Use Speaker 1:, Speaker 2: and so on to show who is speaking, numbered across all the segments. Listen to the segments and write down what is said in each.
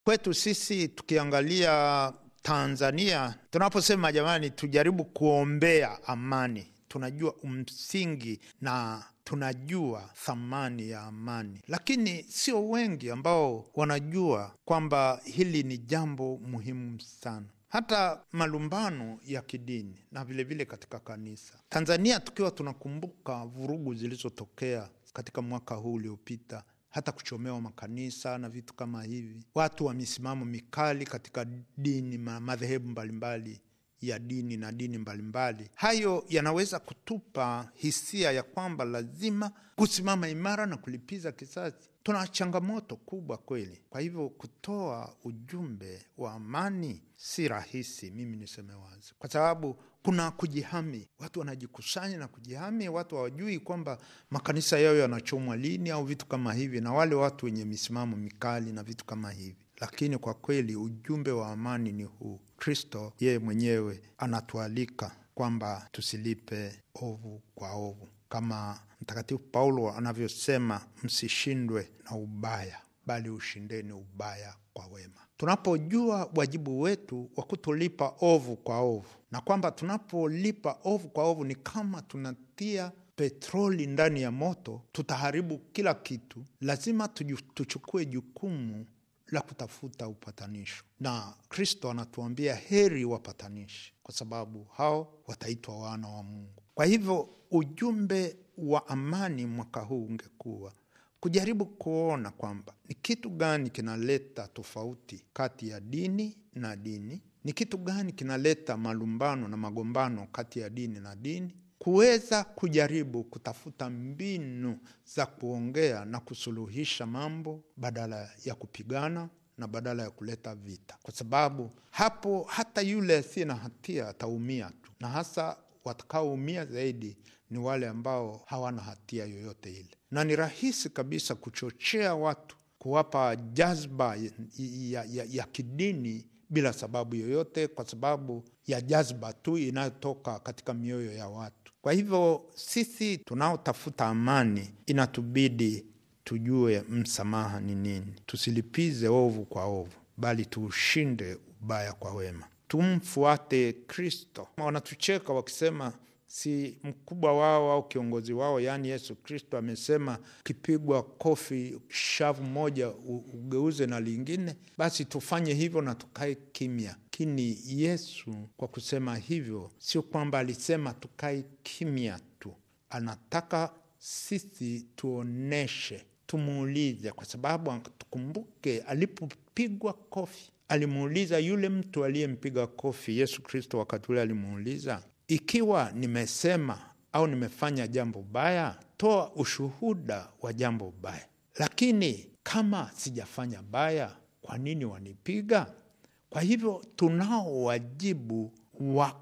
Speaker 1: Kwetu sisi tukiangalia Tanzania, tunaposema jamani, tujaribu kuombea amani, tunajua msingi na tunajua thamani ya amani, lakini sio wengi ambao wanajua kwamba hili ni jambo muhimu sana hata malumbano ya kidini na vilevile vile katika kanisa Tanzania, tukiwa tunakumbuka vurugu zilizotokea katika mwaka huu uliopita, hata kuchomewa makanisa na vitu kama hivi, watu wa misimamo mikali katika dini, madhehebu mbalimbali ya dini na dini mbalimbali, hayo yanaweza kutupa hisia ya kwamba lazima kusimama imara na kulipiza kisasi. Tuna changamoto kubwa kweli. Kwa hivyo kutoa ujumbe wa amani si rahisi, mimi niseme wazi, kwa sababu kuna kujihami. Watu wanajikusanya na kujihami, watu hawajui kwamba makanisa yao yanachomwa lini au vitu kama hivi, na wale watu wenye misimamo mikali na vitu kama hivi. Lakini kwa kweli ujumbe wa amani ni huu. Kristo yeye mwenyewe anatualika kwamba tusilipe ovu kwa ovu, kama Mtakatifu Paulo anavyosema, msishindwe na ubaya, bali ushindeni ubaya kwa wema. Tunapojua wajibu wetu wa kutolipa ovu kwa ovu, na kwamba tunapolipa ovu kwa ovu ni kama tunatia petroli ndani ya moto, tutaharibu kila kitu. Lazima tuchukue jukumu la kutafuta upatanisho, na Kristo anatuambia heri wapatanishi, kwa sababu hao wataitwa wana wa Mungu. Kwa hivyo ujumbe wa amani mwaka huu ungekuwa kujaribu kuona kwamba ni kitu gani kinaleta tofauti kati ya dini na dini, ni kitu gani kinaleta malumbano na magombano kati ya dini na dini, kuweza kujaribu kutafuta mbinu za kuongea na kusuluhisha mambo badala ya kupigana na badala ya kuleta vita, kwa sababu hapo hata yule asiye na hatia ataumia tu, na hasa watakaoumia zaidi ni wale ambao hawana hatia yoyote ile, na ni rahisi kabisa kuchochea watu, kuwapa jazba ya, ya, ya, ya kidini bila sababu yoyote, kwa sababu ya jazba tu inayotoka katika mioyo ya watu. Kwa hivyo sisi tunaotafuta amani inatubidi tujue msamaha ni nini, tusilipize ovu kwa ovu, bali tuushinde ubaya kwa wema, tumfuate Kristo. Wanatucheka wakisema si mkubwa wao au kiongozi wao, yaani Yesu Kristo amesema ukipigwa kofi shavu moja ugeuze na lingine, basi tufanye hivyo na tukae kimya. Lakini Yesu kwa kusema hivyo, sio kwamba alisema tukae kimya tu, anataka sisi tuoneshe, tumuulize, kwa sababu tukumbuke, alipopigwa kofi alimuuliza yule mtu aliyempiga kofi. Yesu Kristo wakati ule alimuuliza ikiwa nimesema au nimefanya jambo baya, toa ushuhuda wa jambo baya. Lakini kama sijafanya baya, kwa nini wanipiga? Kwa hivyo tunao wajibu wa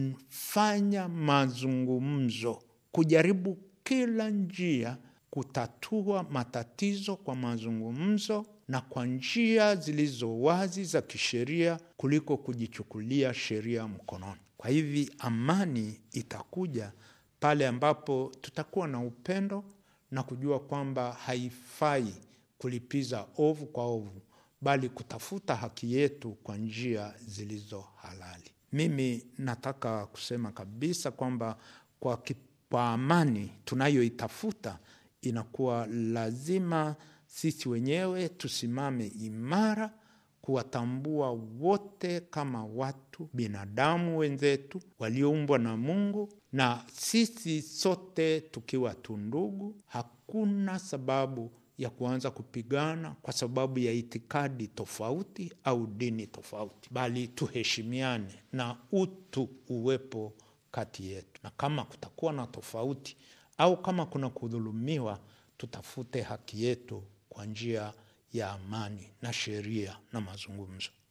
Speaker 1: kufanya mazungumzo, kujaribu kila njia kutatua matatizo kwa mazungumzo na kwa njia zilizo wazi za kisheria kuliko kujichukulia sheria mkononi. Kwa hivi amani itakuja pale ambapo tutakuwa na upendo na kujua kwamba haifai kulipiza ovu kwa ovu, bali kutafuta haki yetu kwa njia zilizo halali. Mimi nataka kusema kabisa kwamba kwa, kwa amani tunayoitafuta inakuwa lazima sisi wenyewe tusimame imara kuwatambua wote kama watu binadamu wenzetu walioumbwa na Mungu, na sisi sote tukiwa tu ndugu. Hakuna sababu ya kuanza kupigana kwa sababu ya itikadi tofauti au dini tofauti, bali tuheshimiane na utu uwepo kati yetu, na kama kutakuwa na tofauti au kama kuna kudhulumiwa, tutafute haki yetu kwa njia ya amani na sheria na mazungumzo.